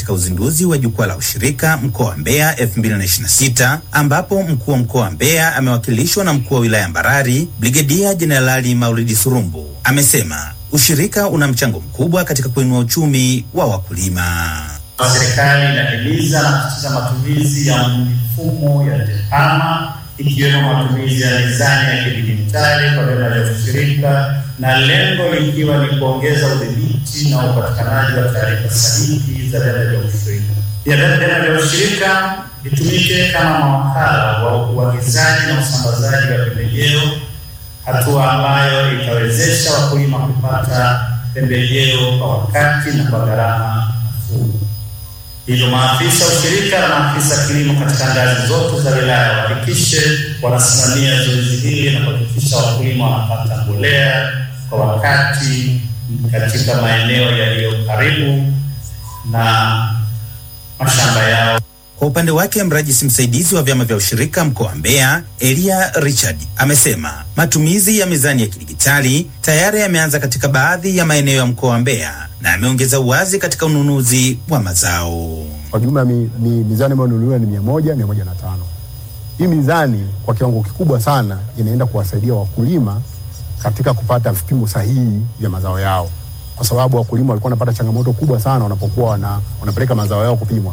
katika uzinduzi wa jukwaa la ushirika mkoa wa Mbeya 2026 ambapo mkuu wa mkoa wa Mbeya amewakilishwa na mkuu wa wilaya Mbarali Brigedia Jenerali Maulidi Surumbu amesema ushirika una mchango mkubwa katika kuinua uchumi wa wakulima. Serikali inahimiza na kusisitiza matumizi ya mifumo ya TEHAMA ikiwemo matumizi ya mizani ya kidijitali kwa vyama vya ushirika na lengo likiwa ni kuongeza udhibiti na upatikanaji wa taarifa sahihi za vyama vya ushirika. Pia vyama vya ushirika vitumike kama mawakala wa uagizaji na usambazaji wa pembejeo, hatua ambayo itawezesha wakulima kupata pembejeo kwa wakati na kwa gharama nafuu. Hivyo maafisa ushirika na maafisa kilimo katika ngazi zote za wilaya wahakikishe wanasimamia zoezi hili na kuhakikisha wakulima wanapata mbolea kwa wakati katika maeneo yaliyo karibu na mashamba yao. Kwa upande wake mrajisi msaidizi wa vyama vya ushirika mkoa wa Mbeya Elia Richard amesema matumizi ya mizani ya kidigitali tayari yameanza katika baadhi ya maeneo ya mkoa wa Mbeya na ameongeza uwazi katika ununuzi wa mazao. Kwa jumla mi, mi, mizani ambayo nunuliwa ni mia moja mia moja na tano. Hii mizani kwa kiwango kikubwa sana inaenda kuwasaidia wakulima katika kupata vipimo sahihi vya mazao yao, kwa sababu wakulima walikuwa wanapata changamoto kubwa sana wanapokuwa wana, wanapeleka mazao yao kupimwa.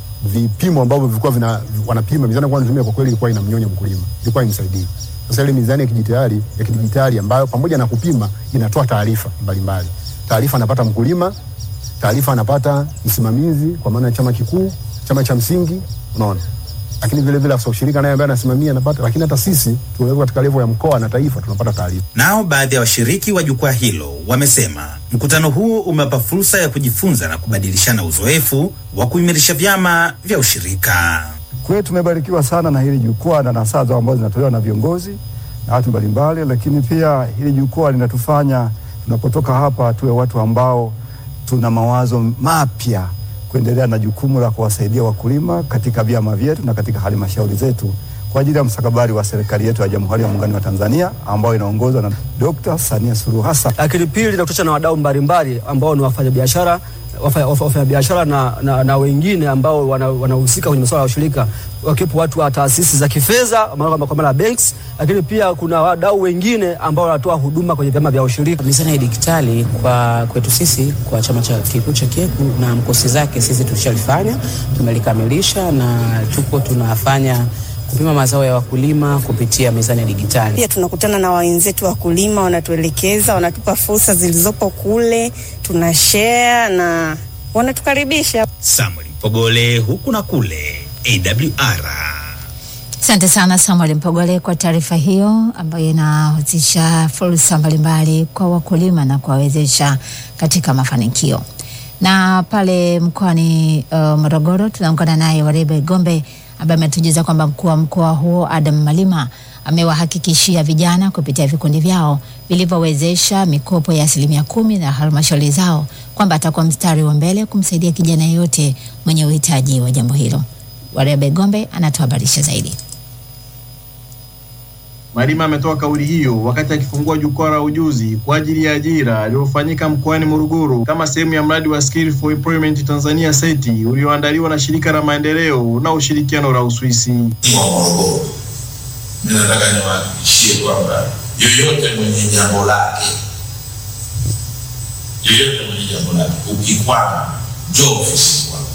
Vipimo ambavyo vilikuwa vina wanapima mizani kwa wanatumia kwa kweli ilikuwa inamnyonya mkulima, ilikuwa imsaidii. Sasa ile mizani ya kidijitali ya kidijitali ambayo pamoja na kupima inatoa taarifa mbalimbali. Taarifa anapata mkulima, taarifa anapata msimamizi kwa maana ya chama kikuu, chama cha msingi, unaona lakini vile vile afisa ushirika naye ambaye anasimamia anapata, lakini hata sisi tulio katika level ya mkoa na taifa tunapata taarifa. Nao baadhi ya washiriki wa jukwaa hilo wamesema mkutano huu umewapa fursa ya kujifunza na kubadilishana uzoefu wa kuimarisha vyama vya ushirika. Kwa hiyo tumebarikiwa sana na hili jukwaa na nasaha zao ambazo zinatolewa na viongozi na watu mbalimbali, lakini pia hili jukwaa linatufanya tunapotoka hapa tuwe watu ambao tuna mawazo mapya kuendelea na jukumu la kuwasaidia wakulima katika vyama vyetu na katika halmashauri zetu kwa ajili ya mstakabali wa serikali yetu ya Jamhuri ya Muungano wa Tanzania ambayo inaongozwa na Dr. Samia Suluhu Hassan. Lakini pili, nakutana na wadau mbalimbali ambao ni wafanyabiashara wafanyabiashara na, na, na wengine ambao wanahusika wana kwenye masuala ya ushirika, wakiwepo watu wa taasisi za kifedha kwa maana banks, lakini pia kuna wadau wengine ambao wanatoa huduma kwenye vyama vya ushirika. Mizani ya digitali kwa kwetu sisi kwa chama cha kikuu cha KECU na mkosi zake sisi tulishalifanya, tumelikamilisha na tuko tunafanya kupima mazao ya wakulima kupitia mizani ya digitali. Pia tunakutana na wenzetu wakulima, wanatuelekeza, wanatupa fursa zilizopo kule, tuna share na wanatukaribisha. Samuel Mpogole, huku na kule, AWR. Asante sana Samuel Mpogole kwa taarifa hiyo ambayo inahusisha fursa mbalimbali kwa wakulima na kuwawezesha katika mafanikio. Na pale mkoani uh, Morogoro tunaungana naye Warebe Gombe ambaye ametujuza kwamba mkuu wa mkoa huo Adam Malima amewahakikishia vijana kupitia vikundi vyao vilivyowezesha mikopo ya asilimia kumi na halmashauri zao kwamba atakuwa mstari wa mbele kumsaidia kijana yeyote mwenye uhitaji wa jambo hilo. Warebe Gombe anatuhabarisha zaidi. Malima ametoa kauli hiyo wakati akifungua jukwaa la ujuzi kwa ajili ya ajira lililofanyika mkoani Morogoro kama sehemu ya mradi wa Skill for Employment Tanzania SETI ulioandaliwa na shirika la maendeleo na ushirikiano la Uswisi. wa Morogoro, mimi nataka niwahakikishie kwamba yoyote mwenye jambo lake, yoyote mwenye jambo lake, ukikwama njoo ofisini kwangu.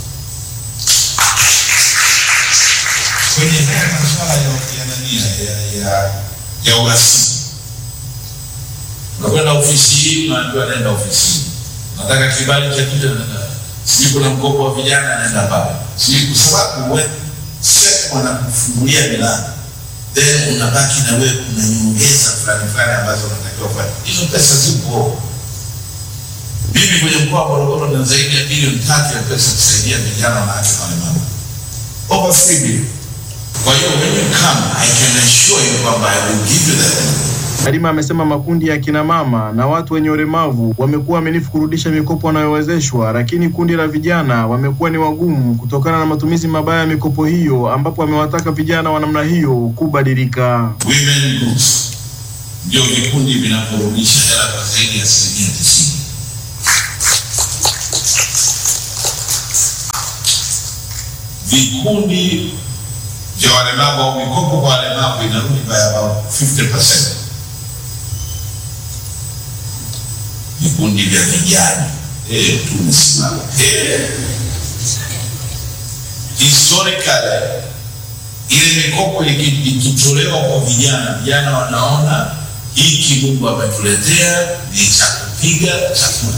Kwenye haya masuala ya ya nani ya ya ya urasimu, unakwenda ofisi hii, unaambiwa nenda ofisini, nataka kibali cha kitu, sijui kuna mkopo wa vijana, naenda pale, sijui kwa sababu wewe sasa wanakufungulia milango then unabaki na wewe kuna nyongeza fulani fulani ambazo unatakiwa kufanya. Hizo pesa zipo. Mimi kwenye mkoa wa Morogoro na zaidi ya bilioni tatu ya pesa kusaidia vijana, wanawake na walemavu, over three billion. Kwa hiyo when you come I can assure you kwamba I will give you that Malima amesema makundi ya kina mama na watu wenye ulemavu wamekuwa waaminifu kurudisha mikopo wanayowezeshwa, lakini kundi la vijana wamekuwa ni wagumu kutokana na matumizi mabaya ya mikopo hiyo, ambapo amewataka vijana wa namna hiyo kubadilika. women groups ndio vikundi vinavyorudisha hela kwa zaidi ya asilimia tisini. vikundi vya walemavu au mikopo kwa walemavu inarudi by about 50%. Vikundi vya vijana eh, tumesimama eh. Historically ile mikopo iki- ikitolewa kwa vijana, vijana wanaona hiki Mungu ametuletea ni cha kupiga chakula.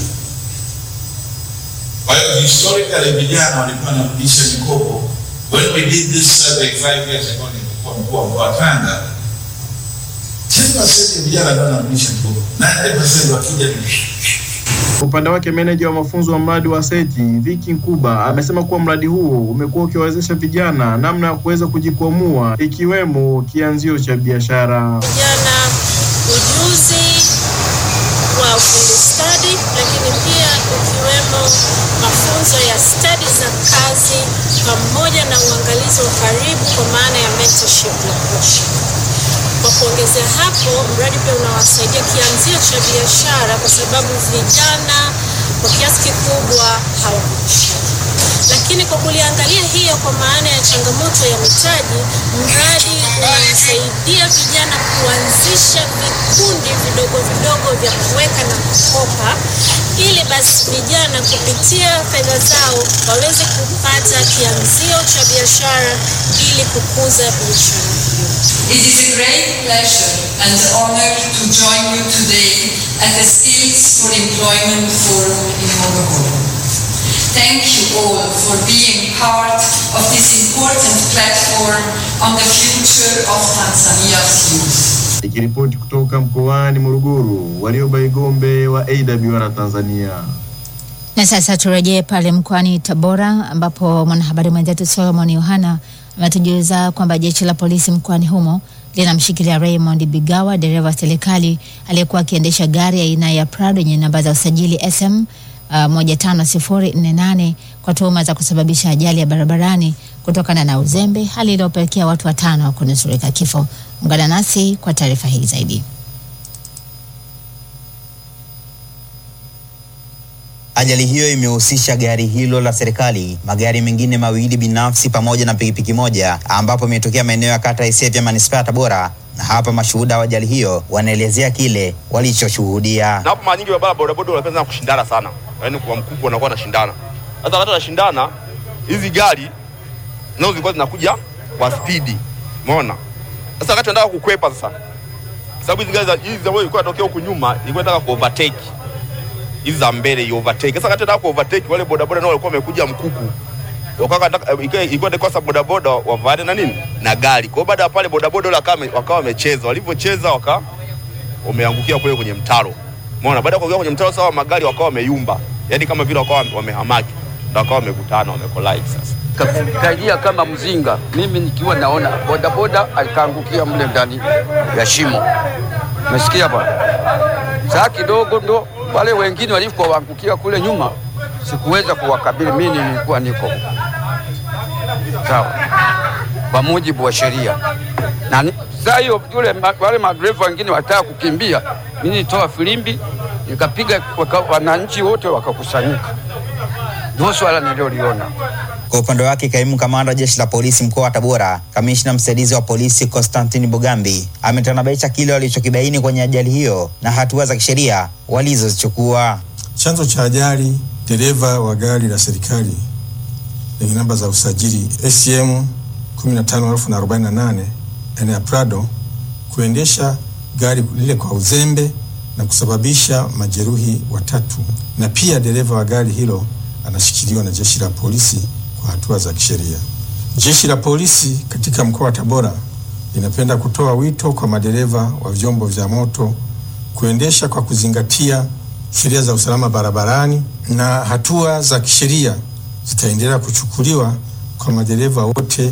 Kwa hiyo historically vijana walikuwa wanarudisha mikopo. When we did this survey five years ago, nilikuwa mkuu wa mkoa wa Tanga, 10% ya vijana ndio wanarudisha mikopo, 90% wakija ni Kwa upande wake meneja wa mafunzo wa mradi wa SETI Viki Nkuba amesema kuwa mradi huo umekuwa ukiwawezesha vijana namna ya kuweza kujikwamua ikiwemo kianzio cha biashara. vijana ujuzi wa ufundi stadi, lakini pia ukiwemo mafunzo ya stadi za kazi pamoja na uangalizi wa karibu kwa maana ya mentorship na coaching. Kwa kuongezea hapo, mradi pia unawasaidia kianzio cha biashara kwa sababu vijana kwa kiasi kikubwa hawakushiriki lakini kwa kuliangalia hiyo kwa maana ya changamoto ya mitaji, mradi unasaidia vijana kuanzisha vikundi vidogo vidogo vya kuweka na kukopa, ili basi vijana kupitia fedha zao waweze kupata kianzio cha biashara ili kukuza biashara hiyo. It is a great pleasure and honor to join you today at the Skills for Employment Forum in Morogoro. Thank you all for being part of this important platform on the future of Tanzania's youth. Nikiripoti kutoka mkoani Morogoro, Warioba Igombe wa AWR Tanzania. Na sasa turejee pale mkoani Tabora ambapo mwanahabari mwenzetu Solomon Yohana ametujuza kwamba jeshi la polisi mkoani humo linamshikilia Raymond Bigawa, dereva wa serikali aliyekuwa akiendesha gari aina ya Prado yenye namba za usajili SM uh, 15048 kwa tuhuma za kusababisha ajali ya barabarani kutokana na uzembe, hali iliyopelekea watu watano kunusurika kifo. Ungana nasi kwa taarifa hii zaidi. Ajali hiyo imehusisha gari hilo la serikali, magari mengine mawili binafsi pamoja na pikipiki moja, ambapo imetokea maeneo ya kata ya Isevya manispaa ya Tabora. Na hapa mashuhuda wa ajali hiyo wanaelezea kile walichoshuhudia. na hapo mara nyingi barabara bodaboda wanapenda sana kushindana sana, yaani kwa mkubwa wanakuwa wanashindana. Sasa wakati wanashindana, hizi gari nazo zilikuwa zinakuja kwa spidi, umeona. Sasa wakati wanataka kukwepa sasa, sababu hizi gari za- hizi ambazo ilikuwa inatokea huku nyuma ilikuwa inataka ku overtake hizi za mbele i overtake. Sasa wakati wanataka ku overtake, wale bodaboda nao walikuwa wamekuja mkuku wakawa wanataka- ilikuwa ilikuwa ni kosa bodaboda wavaane na nini na gari. Kwa hiyo baada ya pale bodaboda wale wakawa wame- wakawa wamecheza, walivyocheza waka wameangukia kule kwenye mtaro. Umeona, baada ya kuangukia kwenye mtaro sawa, magari wakawa wameyumba, yaani kama vile wakawa wamehamaki, ndio wakawa wamekutana, wamekolide sasa. Kaingia kama mzinga, mimi nikiwa naona bodaboda alikaangukia mle ndani ya shimo. Umesikia bwana? Saa kidogo ndo wale wengine walipoangukia kule nyuma, sikuweza kuwakabili, mimi nilikuwa niko sawa kwa mujibu wa sheria na ni- saa hiyo yule ma- wale madereva wengine wataka kukimbia, mimi nitoa filimbi nikapiga, waka- wananchi wote wakakusanyika. Ndio swala nililoliona. Kwa upande wake, kaimu kamanda wa jeshi la polisi mkoa wa Tabora, kamishna msaidizi wa polisi Konstantini Bogambi ametanabaisha kile walichokibaini kwenye ajali hiyo na hatua za kisheria walizozichukua. Chanzo cha ajali, dereva wa gari la serikali lenye namba za usajili SCM 15048 aina ya Prado kuendesha gari lile kwa uzembe na kusababisha majeruhi watatu, na pia dereva wa gari hilo anashikiliwa na jeshi la polisi kwa hatua za kisheria. Jeshi la polisi katika mkoa wa Tabora linapenda kutoa wito kwa madereva wa vyombo vya moto kuendesha kwa kuzingatia sheria za usalama barabarani na hatua za kisheria zitaendelea kuchukuliwa kwa madereva wote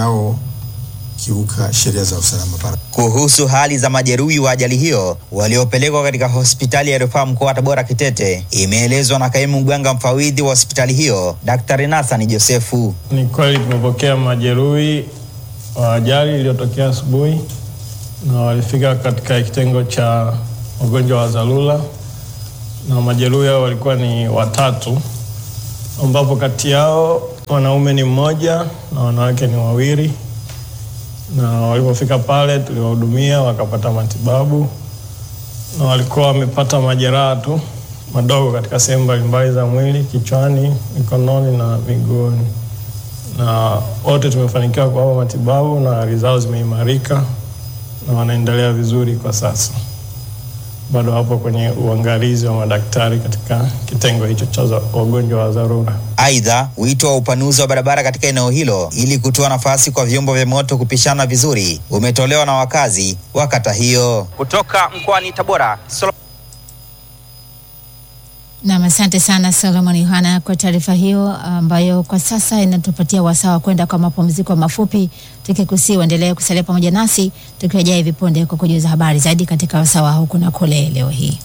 wanaokiuka sheria za usalama barabarani. Kuhusu hali za majeruhi wa ajali hiyo waliopelekwa katika hospitali ya rufaa mkoa wa Tabora Kitete, imeelezwa na kaimu mganga mfawidhi wa hospitali hiyo Daktari Nasani Josefu. Ni kweli tumepokea majeruhi wa ajali iliyotokea asubuhi na walifika katika kitengo cha wagonjwa wa dharura, na majeruhi hao walikuwa ni watatu, ambapo kati yao wanaume ni mmoja na wanawake ni wawili, na walipofika pale tuliwahudumia wakapata matibabu, na walikuwa wamepata majeraha tu madogo katika sehemu mbalimbali za mwili, kichwani, mikononi na miguuni, na wote tumefanikiwa kuwapa matibabu na hali zao zimeimarika na wanaendelea vizuri kwa sasa. Bado wapo kwenye uangalizi wa madaktari katika kitengo hicho cha za- wagonjwa wa dharura. Aidha, wito wa upanuzi wa barabara katika eneo hilo ili kutoa nafasi kwa vyombo vya moto kupishana vizuri umetolewa na wakazi wa kata hiyo. Kutoka mkoani Tabora, Solo Nam, asante sana Solomon Yohana kwa taarifa hiyo ambayo kwa sasa inatupatia wasaa wa kwenda kwa mapumziko mafupi, tukikusii uendelee kusalia pamoja nasi tukirejea hivi punde kwa kujuza habari zaidi katika wasaa wa huku na kule leo hii.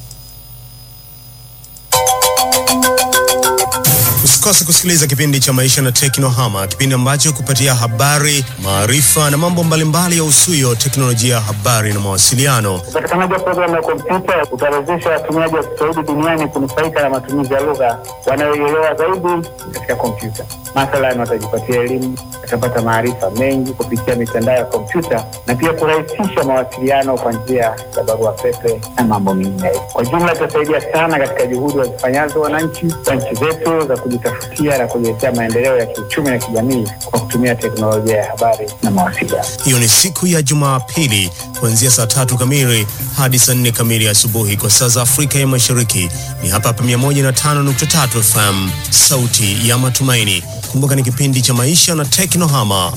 Usikose kusikiliza kipindi cha Maisha na Teknohama, kipindi ambacho kupatia habari, maarifa na mambo mbalimbali ya usuyo teknolojia ya habari na mawasiliano. Upatikanaji wa programu ya kompyuta utawezesha watumiaji wa Kiswahili duniani kunufaika na matumizi ya lugha wanayoielewa zaidi katika kompyuta. Mathalan, watajipatia elimu, watapata maarifa mengi kupitia mitandao ya kompyuta na pia kurahisisha mawasiliano kwa njia ya barua pepe na mambo mengine. Kwa jumla, itasaidia sana katika juhudi wazifanyazo wananchi wa nchi zetu za kujitafutia na kujiletea maendeleo ya kiuchumi na kijamii kwa kutumia teknolojia ya habari na mawasiliano. Hiyo ni siku ya Jumapili kuanzia saa tatu kamili hadi saa nne kamili asubuhi kwa saa za Afrika ya Mashariki. Ni hapa hapa 105.3 FM, sauti ya matumaini. Kumbuka ni kipindi cha maisha na teknohama.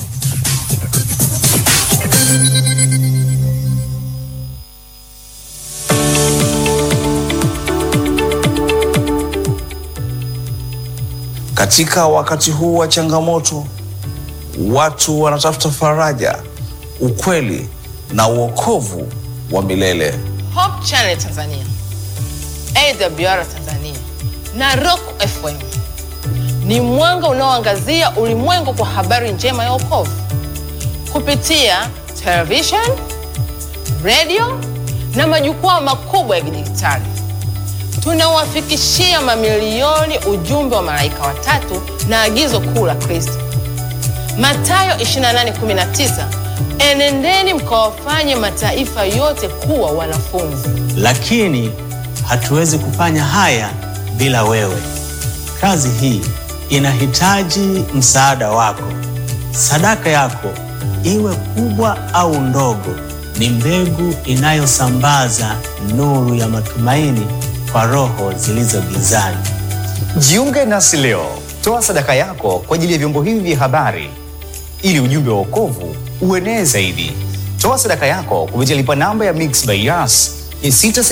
Katika wakati huu wa changamoto, watu wanatafuta faraja, ukweli na uokovu wa milele. Hope Channel Tanzania, AWR Tanzania na Rock FM ni mwanga unaoangazia ulimwengu kwa habari njema ya wokovu kupitia television, radio na majukwaa makubwa ya kidijitali. Tunawafikishia mamilioni ujumbe wa malaika watatu na agizo kuu la Kristo. Mathayo 28:19, enendeni mkawafanye mataifa yote kuwa wanafunzi. lakini hatuwezi kufanya haya bila wewe. Kazi hii inahitaji msaada wako. Sadaka yako, iwe kubwa au ndogo, ni mbegu inayosambaza nuru ya matumaini kwa roho zilizo gizani. Jiunge nasi leo, toa sadaka yako kwa ajili ya vyombo hivi vya habari ili ujumbe wa wokovu uenee zaidi. Toa sadaka yako kupitia lipa namba ya Mix by Yas ya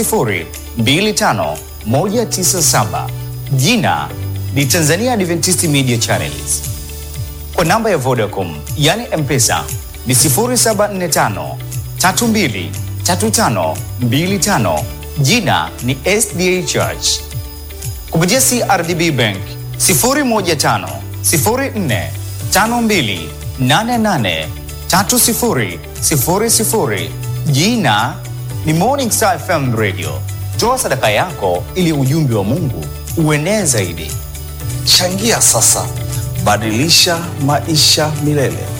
6025197. Jina ni Tanzania Adventist Media Channels. Kwa namba ya Vodacom yani M-Pesa ni 0745 32 35 25. Jina ni SDA Church kupitia CRDB Bank 015 04 52 88 30 00. Jina ni Morning Star FM Radio. Toa sadaka yako ili ujumbe wa Mungu uenee zaidi. Changia sasa, badilisha maisha milele.